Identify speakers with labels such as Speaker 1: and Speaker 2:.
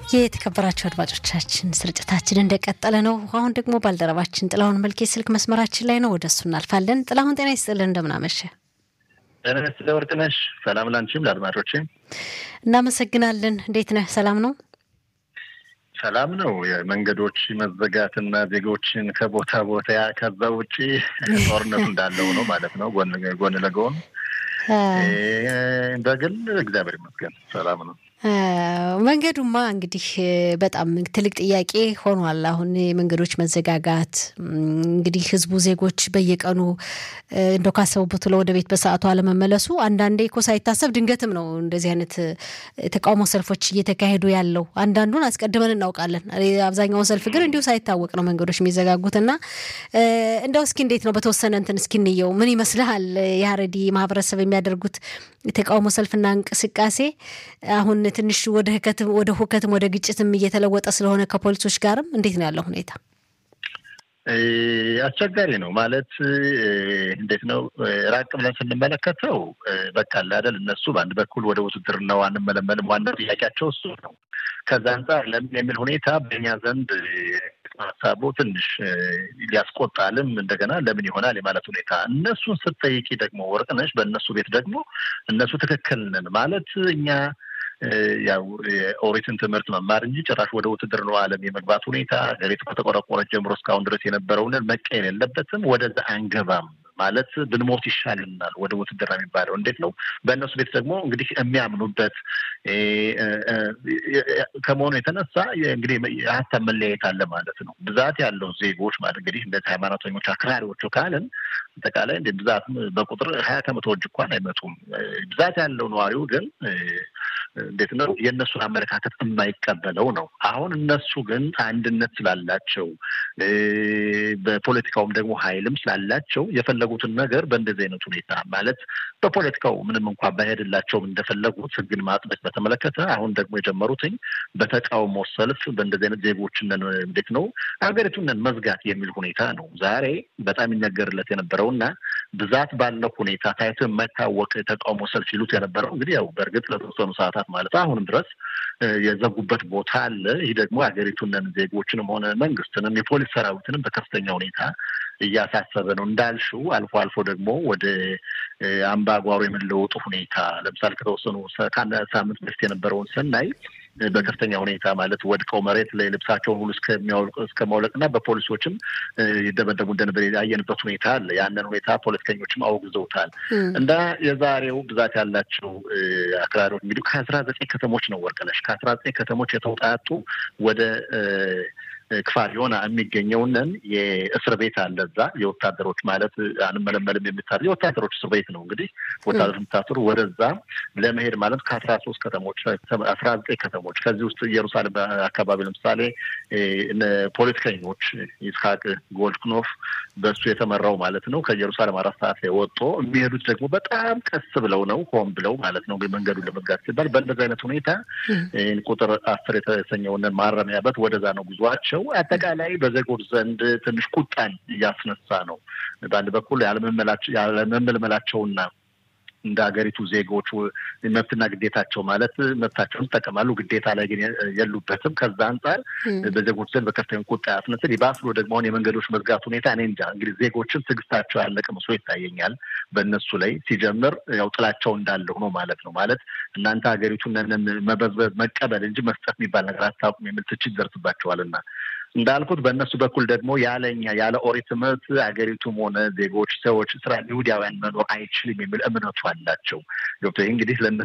Speaker 1: የተከበራቸው አድማጮቻችን ስርጭታችን እንደቀጠለ ነው። አሁን ደግሞ ባልደረባችን ጥላሁን መልኬ ስልክ መስመራችን ላይ ነው። ወደ እሱ እናልፋለን። ጥላሁን ጤና ይስጥልን፣ እንደምናመሸ
Speaker 2: ጤና ይስጥልኝ ወርቅነሽ። ሰላም ላንቺም ለአድማጮቼ
Speaker 1: እናመሰግናለን። እንዴት ነህ? ሰላም ነው?
Speaker 2: ሰላም ነው። የመንገዶች መዘጋትና ዜጎችን ከቦታ ቦታ ከዛ ውጭ ጦርነቱ እንዳለው ነው ማለት ነው። ጎን ጎን ለጎን በግል እግዚአብሔር ይመስገን ሰላም ነው።
Speaker 1: መንገዱማ እንግዲህ በጣም ትልቅ ጥያቄ ሆኗል። አሁን የመንገዶች መዘጋጋት እንግዲህ ህዝቡ ዜጎች በየቀኑ እንደ ካሰቡበት ብሎ ወደ ቤት በሰዓቱ አለመመለሱ አንዳንዴ እኮ ሳይታሰብ ድንገትም ነው እንደዚህ አይነት ተቃውሞ ሰልፎች እየተካሄዱ ያለው። አንዳንዱን አስቀድመን እናውቃለን። አብዛኛውን ሰልፍ ግን እንዲሁ ሳይታወቅ ነው መንገዶች የሚዘጋጉት እና እንደው እስኪ እንዴት ነው በተወሰነ እንትን እስኪ እንየው። ምን ይመስልሃል የሀረዲ ማህበረሰብ የሚያደርጉት የተቃውሞ ሰልፍና እንቅስቃሴ አሁን ትንሽ ወደ ህከትም ወደ ሁከትም ወደ ግጭትም እየተለወጠ ስለሆነ ከፖሊሶች ጋርም እንዴት ነው ያለው ሁኔታ?
Speaker 2: አስቸጋሪ ነው ማለት እንዴት ነው ራቅ ብለን ስንመለከተው በቃ አይደል እነሱ በአንድ በኩል ወደ ውትድርናው አንመለመልም፣ ዋናው ጥያቄያቸው እሱ ነው። ከዛ አንጻር ለምን የሚል ሁኔታ በእኛ ዘንድ ሀሳቡ ትንሽ ሊያስቆጣልም እንደገና ለምን ይሆናል የማለት ሁኔታ እነሱን ስትጠይቂ ደግሞ ወርቅነሽ በእነሱ ቤት ደግሞ እነሱ ትክክል ነን ማለት እኛ ያው የኦሪትን ትምህርት መማር እንጂ ጭራሽ ወደ ውትድርናው ዓለም የመግባት ሁኔታ ሀገሪቱ ከተቆረቆረች ጀምሮ እስካሁን ድረስ የነበረውን መቀየር የለበትም። ወደዛ አንገባም ማለት ብንሞት ይሻልናል። ወደ ውትድርና የሚባለው እንዴት ነው? በእነሱ ቤት ደግሞ እንግዲህ የሚያምኑበት ከመሆኑ የተነሳ እንግዲህ የሀሳብ መለያየት አለ ማለት ነው። ብዛት ያለው ዜጎች ማለት እንግዲህ እንደዚህ ሃይማኖተኞች አክራሪዎቹ ካልን አጠቃላይ እንደ ብዛት በቁጥር ሀያ ከመቶዎች እንኳን አይመጡም። ብዛት ያለው ነዋሪው ግን እንዴት ነው የእነሱን አመለካከት የማይቀበለው ነው። አሁን እነሱ ግን አንድነት ስላላቸው በፖለቲካውም ደግሞ ኃይልም ስላላቸው የፈለጉትን ነገር በእንደዚህ አይነት ሁኔታ ማለት በፖለቲካው ምንም እንኳን ባይሄድላቸውም እንደፈለጉት ሕግን ማጥበቅ በተመለከተ አሁን ደግሞ የጀመሩትኝ በተቃውሞ ሰልፍ በእንደዚህ አይነት ዜጎችን እንዴት ነው ሀገሪቱን መዝጋት የሚል ሁኔታ ነው። ዛሬ በጣም ይነገርለት የነበረውና ብዛት ባለው ሁኔታ ታይቶ የማይታወቅ ተቃውሞ ሰልፍ ይሉት የነበረው እንግዲህ ያው በእርግጥ ለተወሰኑ ሰዓታት ማለት አሁንም ድረስ የዘጉበት ቦታ አለ። ይህ ደግሞ ሀገሪቱን ዜጎችንም ሆነ መንግስትንም የፖሊስ ሰራዊትንም በከፍተኛ ሁኔታ እያሳሰበ ነው። እንዳልሽው አልፎ አልፎ ደግሞ ወደ አምባጓሮ የመለወጡ ሁኔታ ለምሳሌ ከተወሰኑ ከአንድ ሳምንት በፊት የነበረውን ስናይ በከፍተኛ ሁኔታ ማለት ወድቀው መሬት ላይ ልብሳቸውን ሁሉ እስከ ማውለቅ እና በፖሊሶችም ይደበደቡ እንደነበር ያየንበት ሁኔታ አለ። ያንን ሁኔታ ፖለቲከኞችም አውግዘውታል። እና የዛሬው ብዛት ያላቸው አክራሪዎች እንግዲህ ከአስራ ዘጠኝ ከተሞች ነው ወርቅነሽ ከአስራ ዘጠኝ ከተሞች የተውጣጡ ወደ ክፋር የሆነ የሚገኘውንን የእስር ቤት አለ። እዛ የወታደሮች ማለት አንመለመልም የሚታ የወታደሮች እስር ቤት ነው። እንግዲህ ወታደሮች የምታስሩ ወደዛ ለመሄድ ማለት ከአስራ ሶስት ከተሞች አስራ ዘጠኝ ከተሞች ከዚህ ውስጥ ኢየሩሳሌም አካባቢ ለምሳሌ ፖለቲከኞች ይስሐቅ ጎልድክኖፍ በሱ የተመራው ማለት ነው ከኢየሩሳሌም አራት ሰዓት ላይ ወጥቶ የሚሄዱት ደግሞ በጣም ቀስ ብለው ነው ሆን ብለው ማለት ነው መንገዱን ለመዝጋት ሲባል በእንደዚህ አይነት ሁኔታ ቁጥር አስር የተሰኘውንን ማረሚያ በት ወደዛ ነው ጉዟቸው አጠቃላይ በዜጎች ዘንድ ትንሽ ቁጣን እያስነሳ ነው። በአንድ በኩል ያለመመልመላቸውና እንደ ሀገሪቱ ዜጎች መብትና ግዴታቸው ማለት መብታቸውን ይጠቀማሉ፣ ግዴታ ላይ ግን የሉበትም። ከዛ አንጻር በዜጎች ዘንድ በከፍተኛ ቁጣ ያስነስል። ይባስ ብሎ ደግሞ አሁን የመንገዶች መዝጋት ሁኔታ እኔ እንጃ እንግዲህ ዜጎችን ትዕግስታቸው ያለቀ መስሎ ይታየኛል። በእነሱ ላይ ሲጀምር ያው ጥላቸው እንዳለ ሆኖ ማለት ነው። ማለት እናንተ ሀገሪቱን መበዝበዝ መቀበል እንጂ መስጠት የሚባል ነገር አታውቁም የሚል ትችት ይደርስባቸዋልና እንዳልኩት በእነሱ በኩል ደግሞ ያለኛ ያለ ኦሪት ትምህርት ሀገሪቱም ሆነ ዜጎች ሰዎች ስራ ይሁዳውያን መኖር አይችልም የሚል እምነቱ አላቸው። ገብቶ እንግዲህ